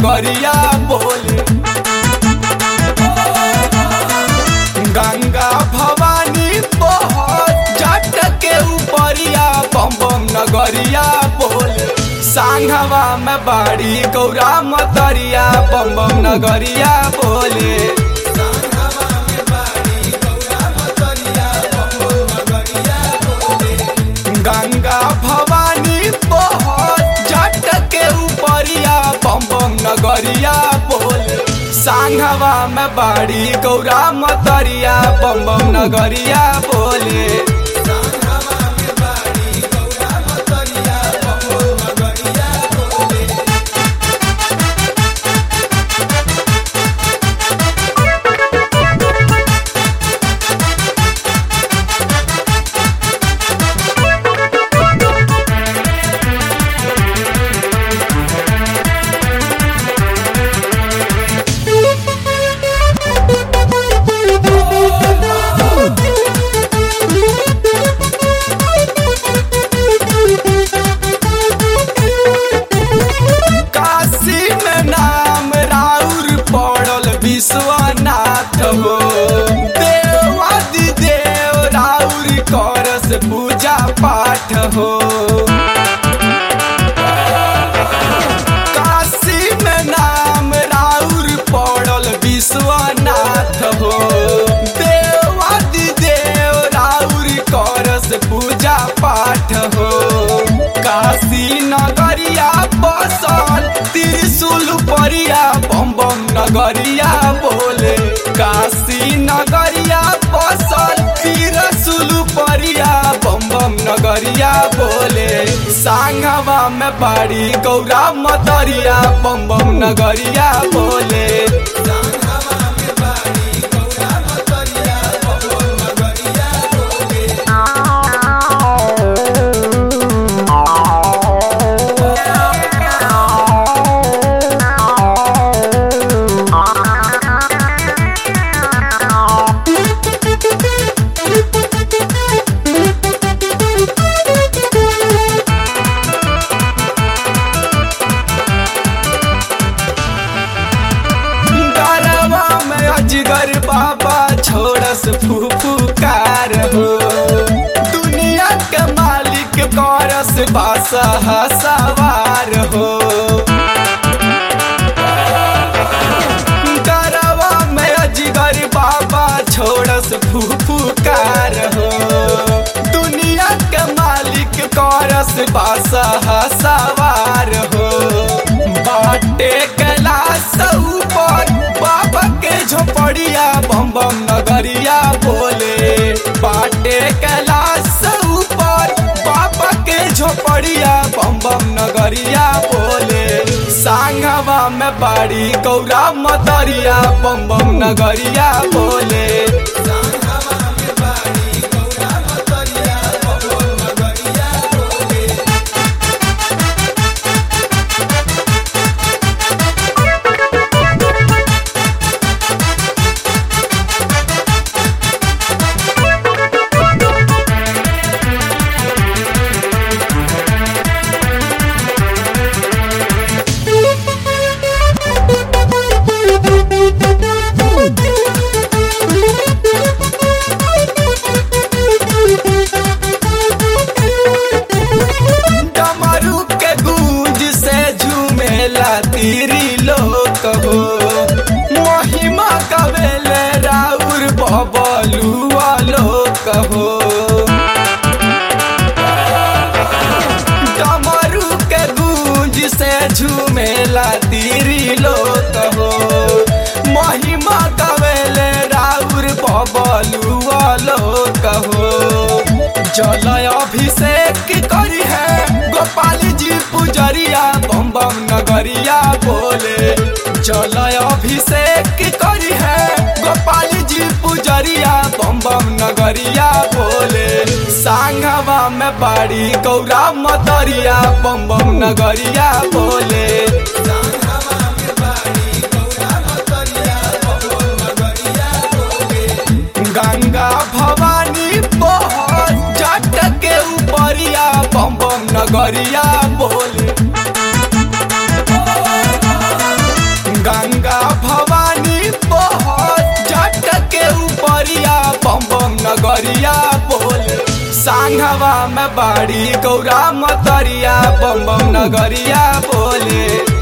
नगरिया बोले गंगा भवानी बहुत जट के ऊपरिया बम बम नगरिया बोले सांघवा में बाड़ी गौरा मतरिया बम बम नगरिया बोले गंगा भवानी बहुत जट के ऊपरिया बम बम नगरिया बोले सांघवा में बाड़ी गौरा मतरिया बम बम नगरिया बोले काशी में नाम राउर पड़ल विश्वनाथ हो देवादि देव राउर करस पूजा पाठ हो काशी में नाम राउर पड़ल विश्वनाथ हो देवादि देव राउर करस पूजा पाठ हो काशी नगरिया बसल त्रिशूल परिया बम बम नगरिया बोले काशी नगरिया बसल त्रिशूल परिया बम बम नगरिया बोले सांगवा में बाड़ी गौरा मतरिया बम बम नगरिया बोले गरवा में अजगर बाबा छोड़स फुफुकार हो दुनिया के मालिक करस बासा सवार हो गरवा में अजगर बाबा छोड़स फुफुकार हो दुनिया के मालिक करस बासा सवार हो बाटे कैलाश ऊपर बाबा के झोपड़िया बम बम नगरिया बोले बाटे कैलाश ऊपर बाबा के झोपड़िया बम बम नगरिया बोले सांगवा में बाड़ी गौरा मतरिया बम बम नगरिया बोले डमरू के गूंज से झूमेला तीरी लोक हो महिमा कवेले राउर बबलुआ लोक हो डमरू के गूंज से झूमेला तीरी लोक हो महिमा कवेले राउर बबलुआ लोक हो जल अभिषेक करी है गोपाल जी पुजरिया बम बम नगरिया बोले जल अभिषेक करी है गोपाल जी पुजरिया बम बम नगरिया बोले सांगवा में बाड़ी गौरा मतरिया बम बम नगरिया बोले गंगा भवानी बहुत जट के ऊपरिया बम बम नगरिया बोले सांघवा में बाड़ी गौरा मतरिया बम बम नगरिया बोले